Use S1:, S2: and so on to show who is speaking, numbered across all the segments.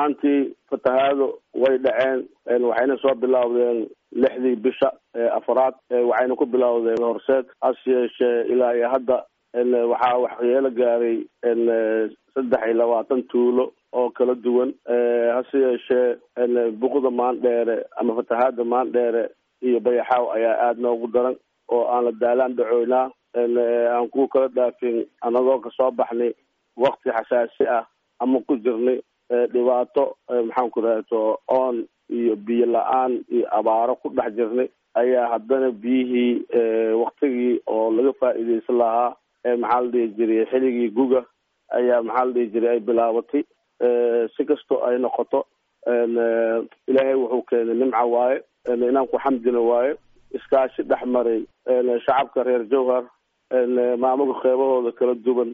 S1: ahaantii fatahaado way dhaceen waxayna soo bilowdeen lixdii bisha afaraad waxayna ku bilowdeen horseed hase yeeshee ilaa iyo hadda waxaa waxyeelo gaaray saddex iyo labaatan tuulo oo kala duwan hase yeeshee buqda maandheere ama fatahaada maandheere iyo bayaxaaw ayaa aada noogu daran oo aan la daalaan dhacoynaa aan ku kala dhaafin anagoo kasoo baxnay wakti xasaasi ah ama ku jirnay dhibaato maxaan ku rahto oon iyo biyo la-aan iyo abaaro ku dhex jirnay ayaa haddana biyihii waktigii oo laga faa'iidaysan lahaa maxaa la dhihi jiray xiligii guga ayaa maxaa la dhihi jiray ay bilaabatay si kastoo ay noqoto ilaahay wuxuu keenay nimca waaye inaan ku xamdina waaye iskaashi dhex maray shacabka reer jowhar maamulka qeybahooda kala duwan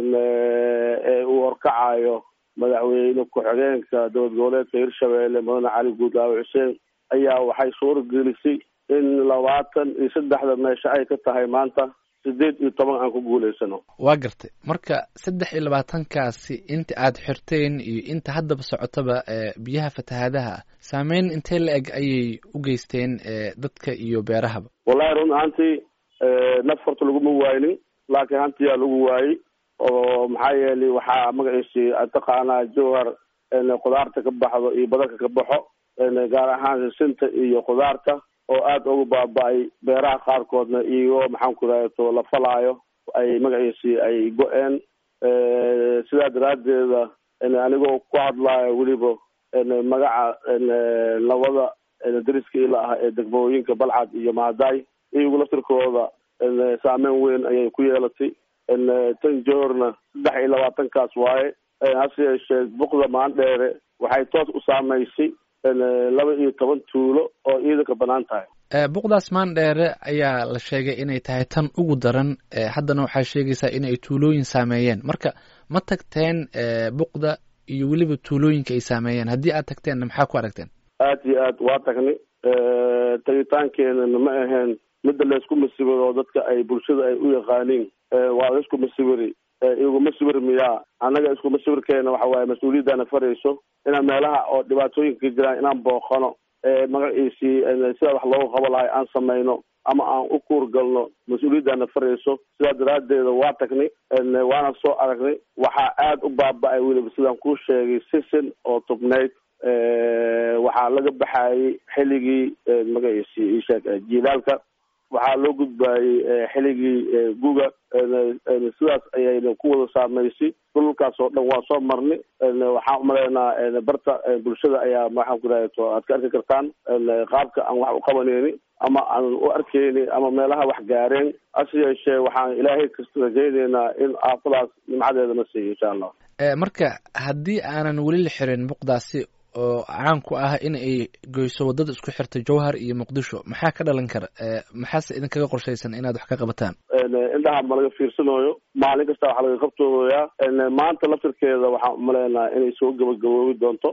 S1: ee uu horkacayo madaxweyne ku-xigeenka dowlad goboleedka hirshabeelle mudane cali guudlaawe xuseen ayaa waxay suura gelisay in labaatan iyo saddexda meesho ay ka tahay maanta sideed iyo toban aan ku guulaysano
S2: waa gartay marka saddex iyo labaatankaasi inta aad xirteen iyo inta haddaba socotaba biyaha fatahaadaha saameyn intee la eg ayay u geysteen dadka iyo beerahaba
S1: wallahi run ahaantii naf horta laguma waaynin laakiin hantiyaa lagu waayey oo maxaa yeelay waxaa magaciisi taqaanaa jowhar khudaarta ka baxdo iyo badarka ka baxo gaar ahaan sinta iyo khudaarta oo aada ugu baaba-ay beeraha qaarkoodna iyagoo maxaan ku rahto la falaayo ay magaciisi ay go-een sidaa daraaddeeda anigoo ku hadlaayo weliba magaca labada dariska ila ah ee degmooyinka balcad iyo mahaday iyagu laftirkooda saameyn weyn ayay ku yeelatay tan joorna saddex iyo labaatankaas waaye hase yeeshee buqda maandheere waxay toos u saameysay laba iyo toban tuulo oo ciidanka banaan tahay
S2: buqdaas maandheere ayaa la sheegay inay tahay tan ugu daran haddana waxaa sheegaysaa in ay tuulooyin saameeyeen marka ma tagteen buqda iyo weliba tuulooyinka ay saameeyeen haddii aad tagteenna maxaa ku aragteen
S1: aada iyo aad waa tagnay tagitaankeenana ma aheen midda laysku masibiro oo dadka ay bulshada ay u yaqaaniin waa laysku masibiri iguma sibir miyaa annaga iskuma sibirkeena waxa waaye mas-uuliyaddaana farayso inaan meelaha oo dhibaatooyinka ka jiraan inaan booqano magaciisii sida wax looga qabo lahay aan samayno ama aan u kuurgalno mas-uuliyaddaana farayso sidaa daraaddeeda waa tagnay waana soo aragnay waxaa aada u baaba-ay weliba sidaan kuu sheegay sisin oo tubnayd waxaa laga baxayay xilligii magaciisi isheeg jiilaalka waxaa loo gudbaayey xiligii guga sidaas ayayna ku wada saameysay dhulkaas oo dhan waa soo marnay waxaan umaleynaa barta bulshada ayaa maxaan ku rahto aad ka arki kartaan qaabka aan wax u qabaneyni ama aan u arkeyni ama meelaha wax gaareen hase yeeshee waxaan ilaahay kasta rajayneynaa in aafadaas nimcadeeda na siiyo insha allah
S2: marka haddii aanan weli la xirin buqdaasi oo caan ku ah in ay goyso waddada isku xirta jowhar iyo muqdisho maxaa ka dhalan kara maxaase idinkaga qorshaysan inaad wax ka qabataan
S1: indhaha ma laga fiirsanayo maalin kasta waxaa laga qabtooyaa maanta laftirkeeda waxaan umaleynaa inay soo gabagaboobi doonto